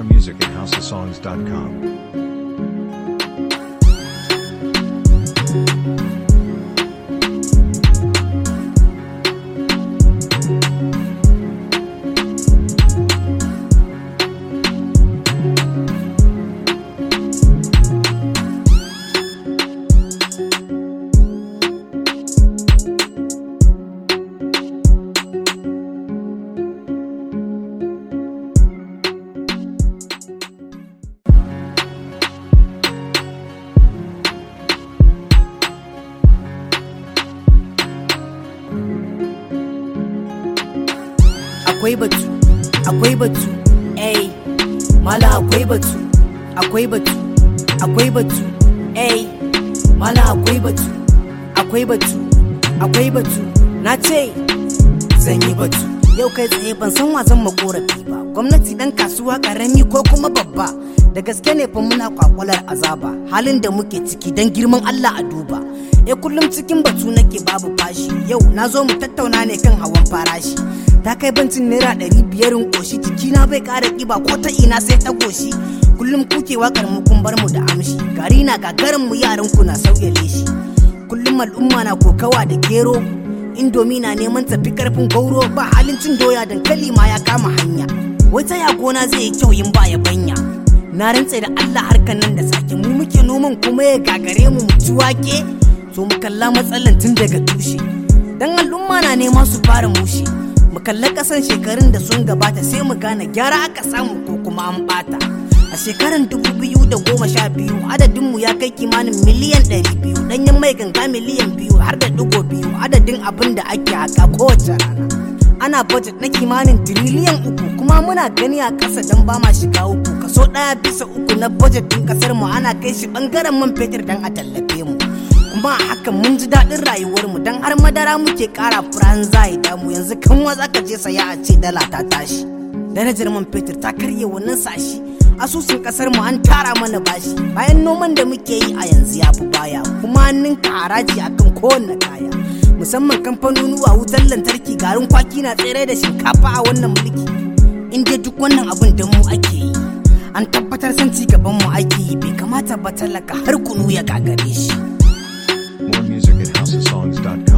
More music at houseofsongs.com. akwai batu akwai batu ai mala akwai batu akwai batu akwai batu ai mala akwai batu akwai batu akwai batu na ce zan yi batu yau kai tsaye ban san wasan makorafi ba gwamnati dan kasuwa karami ko kuma babba da gaske ne fa muna kwakwalar azaba halin da muke ciki dan girman Allah a duba e kullum cikin batu nake babu fashi yau na zo mu tattauna ne kan hawan farashi ta kai bancin naira ɗari biyar in ƙoshi jikina bai ƙara ƙiba ko ta ina sai ta goshi kullum kuke wakar mu kun bar mu da amshi gari na gagarin mu yaran ku na sauya leshi kullum al'umma na kokawa da gero indomi na neman tafi karfin gauro ba halin cin doya dankali ma ya kama hanya wai ta ya gona zai yi kyau yin ba ya banya na rantse da Allah harkan nan da sake mu muke noman kuma ya gagare mu mu ci wake so mu kalla matsalan tun daga tushe dan al'umma na nema su fara mushe mu kalla kasan shekarun da sun gabata sai mu gane gyara aka samu ko kuma an bata a shekaran biyu adadin mu ya kai kimanin miliyan biyu danyen mai ganga miliyan biyu har da digo biyu adadin abin da ake haka kowace rana ana budget na kimanin tiriliyan uku kuma muna gani a ƙasa don ba ma shiga uku kaso ɗaya bisa uku na budget ɗin ƙasar mu ana kai shi ɓangaren man fetur don a tallafe mu kuma a hakan mun ji daɗin rayuwar mu don har madara muke ƙara furan zai damu yanzu kan wa zaka je saya a ce dala ta tashi darajar man fetur ta karye wannan sashi asusun kasar mu an tara mana bashi bayan noman da muke yi a yanzu ya fi baya kuma an ninka haraji akan kowanne kaya musamman kamfanonuwa wutar lantarki garin kwaki na tsere da shinkafa a wannan mulki in dai duk wannan abin da mu ake yi an tabbatar san ci gaban mu ake yi bai kamata ba talaka har kunu ya gagare shi More music at houseofsongs.com.